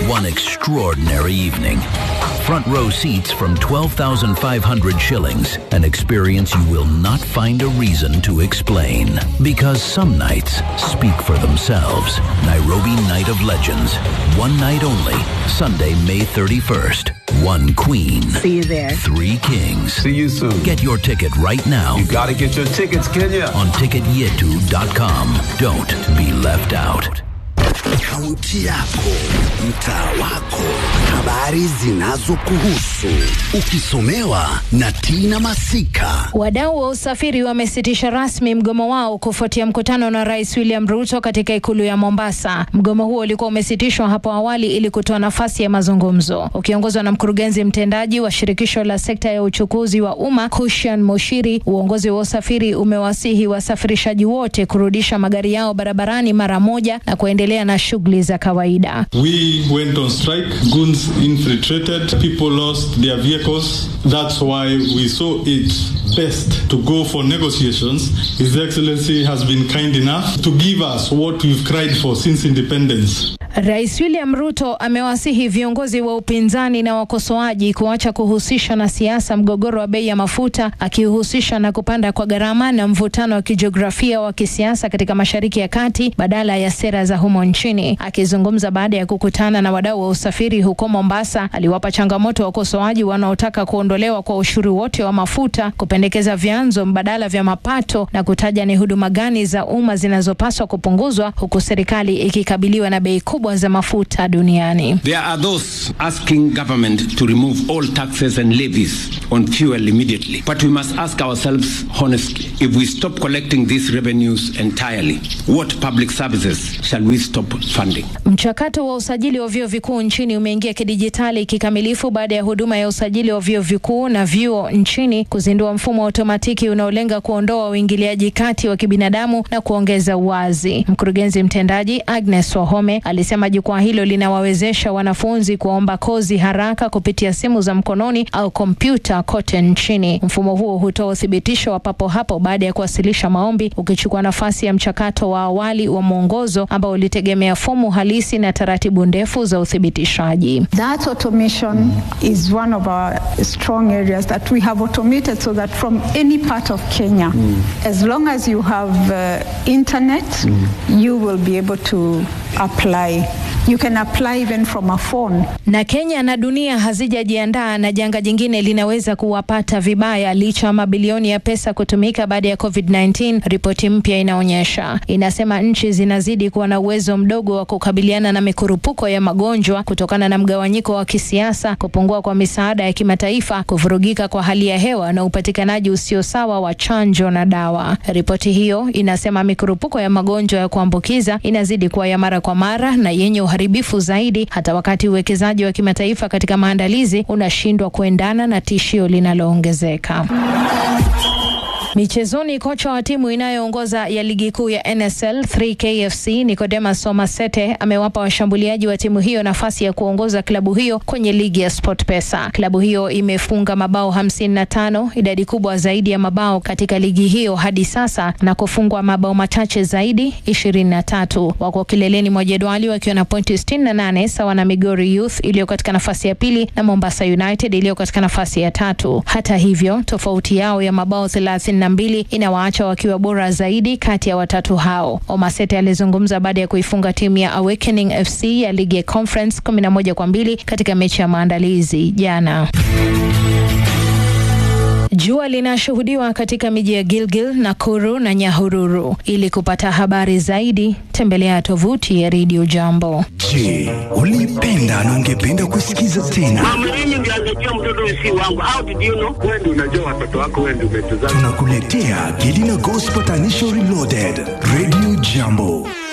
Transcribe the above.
one extraordinary evening. Front row seats from 12,500 shillings. An experience you will not find a reason to explain. Because some nights speak for themselves. Nairobi Night of Legends. One night only. Sunday, May 31st. One queen. See you there. Three kings. See you soon. Get your ticket right now You gotta get your tickets, Kenya. on ticketyetu.com. Don't be left out. Kaunti yako, mtaa wako, habari zinazokuhusu, ukisomewa na Tina Masika. Wadau wa usafiri wamesitisha rasmi mgomo wao kufuatia mkutano na Rais William Ruto katika ikulu ya Mombasa. Mgomo huo ulikuwa umesitishwa hapo awali ili kutoa nafasi ya mazungumzo. Ukiongozwa na mkurugenzi mtendaji wa shirikisho la sekta ya uchukuzi wa umma Kushan Moshiri, uongozi wa usafiri umewasihi wasafirishaji wote kurudisha magari yao barabarani mara moja na kuendelea na shughuli za kawaida. We went on strike. Goons infiltrated. People lost their vehicles. That's why we saw it best to go for negotiations. His Excellency has been kind enough to give us what we've cried for since independence. Rais William Ruto amewasihi viongozi wa upinzani na wakosoaji kuacha kuhusisha na siasa mgogoro wa bei ya mafuta, akihusisha na kupanda kwa gharama na mvutano wa kijiografia wa kisiasa katika Mashariki ya Kati badala ya sera za humo nchini. Akizungumza baada ya kukutana na wadau wa usafiri huko Mombasa, aliwapa changamoto wakosoaji wanaotaka kuondolewa kwa ushuru wote wa mafuta, kupendekeza vyanzo mbadala vya mapato na kutaja ni huduma gani za umma zinazopaswa kupunguzwa, huku serikali ikikabiliwa na bei kubwa za mafuta duniani. There are those asking government to remove all taxes and levies on fuel immediately. But we must ask ourselves honestly if we stop collecting these revenues entirely, what public services shall we stop funding? Mchakato wa usajili wa vyuo vikuu nchini umeingia kidijitali kikamilifu baada ya huduma ya usajili wa vyuo vikuu na vyuo nchini kuzindua mfumo wa otomatiki unaolenga kuondoa uingiliaji kati wa kibinadamu na kuongeza uwazi. Mkurugenzi mtendaji Agnes Wahome alisema jukwaa hilo linawawezesha wanafunzi kuomba kozi haraka kupitia simu za mkononi au kompyuta kote nchini. Mfumo huo hutoa uthibitisho wa papo hapo baada ya kuwasilisha maombi, ukichukua nafasi ya mchakato wa awali wa mwongozo ambao ulitegemea fomu halisi na taratibu ndefu za uthibitishaji. That automation is one of our strong areas that we have automated so that from any part of Kenya, as long as you have uh, internet, you will be able to apply. You can apply even from a phone. Na Kenya na dunia hazijajiandaa na janga jingine linaweza kuwapata vibaya licha ya mabilioni ya pesa kutumika baada ya COVID-19. Ripoti mpya inaonyesha, inasema nchi zinazidi kuwa na uwezo mdogo wa kukabiliana na mikurupuko ya magonjwa kutokana na mgawanyiko wa kisiasa, kupungua kwa misaada ya kimataifa, kuvurugika kwa hali ya hewa na upatikanaji usio sawa wa chanjo na dawa. Ripoti hiyo inasema mikurupuko ya magonjwa ya kuambukiza inazidi kuwa ya mara kwa mara na yenye uharibifu zaidi, hata wakati uwekezaji wa kimataifa katika maandalizi unashindwa kuendana na tishio linaloongezeka. Michezoni, kocha wa timu inayoongoza ya ligi kuu ya NSL 3KFC Nicodemus Somasete amewapa washambuliaji wa timu hiyo nafasi ya kuongoza klabu hiyo kwenye ligi ya SportPesa. Klabu hiyo imefunga mabao 55, idadi kubwa zaidi ya mabao katika ligi hiyo hadi sasa, na kufungwa mabao machache zaidi 23. Wako kileleni mwa jedwali wakiwa na pointi 68 sawa na Migori Youth iliyo katika nafasi ya pili na Mombasa United iliyo katika nafasi ya tatu. Hata hivyo, tofauti yao ya mabao 30 mbili inawaacha wakiwa bora zaidi kati ya watatu hao. Omasete alizungumza baada ya kuifunga timu ya Awakening FC ya ligi ya Conference 11 kwa mbili katika mechi ya maandalizi jana. Jua linashuhudiwa katika miji ya Gilgil, Nakuru na Nyahururu. Ili kupata habari zaidi, tembelea tovuti ya Radio Jambo. Je, ulipenda na ungependa kusikiza tena? Mama, mimi ndio angejua mtoto si wangu. How did you know? Wewe ndio unajua watoto wako, wewe ndio umetuzaa. Tunakuletea Gelina Gospel Tanisho Reloaded, Radio Jambo.